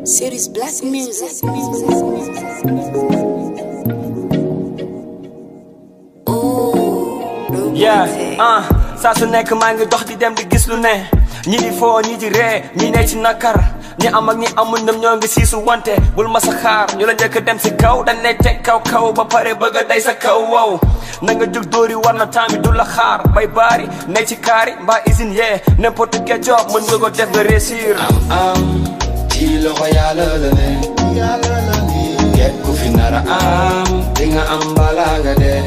Series Black Music. Oh, yeah ah saa su nekk maa ngi dox di dem di gis lu ne ñi di foo ñi di ree ñi ne ci nakar ñi am ak ñi amul ñoom ñoo ngi siisu wante bul ma sa xaar ñu la njëkk dem si kaw dañ lay teg kaw kaw ba pare bëgg a day sa kaw wow na nga jóg dóori war na temps bi du la xaar bay baari ne ci kaari mbaa usine yee n'importe quel job mën nga ko def nga réussir am am ci loxo yàlla la ne képp ku fi nara am di nga am balaa nga dee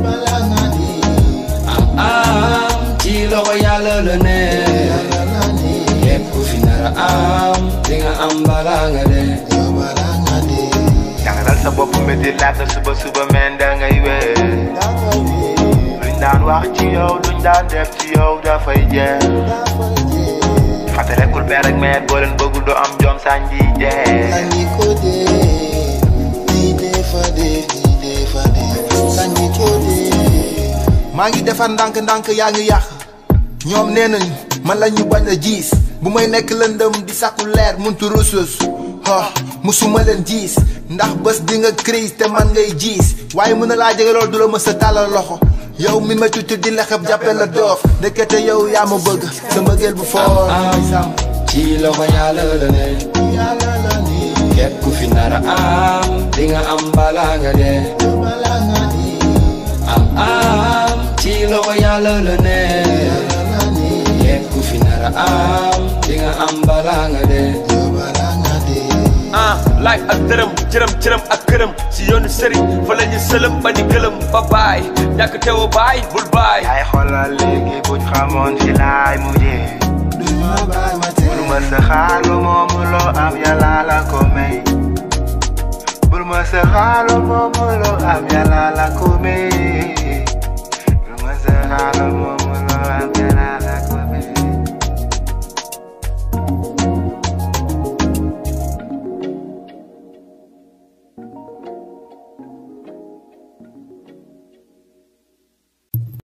am am ci loxo yàlla la ne képp ku fi nara am di nga am balaa nga dee jàngalal sa bopp métti laata suba suba men da ngay wéy luñ daan wax ci yow luñ daan def ci yow dafay jeex fàttalekul père ak mère boo leen bëggul doo am jom sànji jeex maa ngi defar ndànk-ndànk yaa ngi yàq ñoom nee nañ man la ñu bañ a jiis bu may nekk lëndëm di sàkku leer muntu rusus ha musuma leen jiis ndax bés di nga crise te man ngay jiis waaye mën na laa jege loolu du la mës a tàllal loxo yow mi ma tuuti di lexeb jàppe la doof ndekete yow yaa ma bëgg sa mbëggeel bu foor may sàmm ci loxo yàlla la ne képp ku fi nara am di nga am balaa nga dee am am ci loxo yàlla la ne képp ku fi nara am di nga am balaa nga dee ah laaj ak dërëm jërëm jërëm ak këram si yoonu sëriñ fa la ñu sëlëm ba ni gëlëm ba baay ñàkk teewa baay bul baay yaay xoolal léegi buñ xamoon fi laay mujjee bul ma sa xaar lu moomu loo am yàlla la ko may bul ma sa xaar lu moomu loo am yàlla la ko may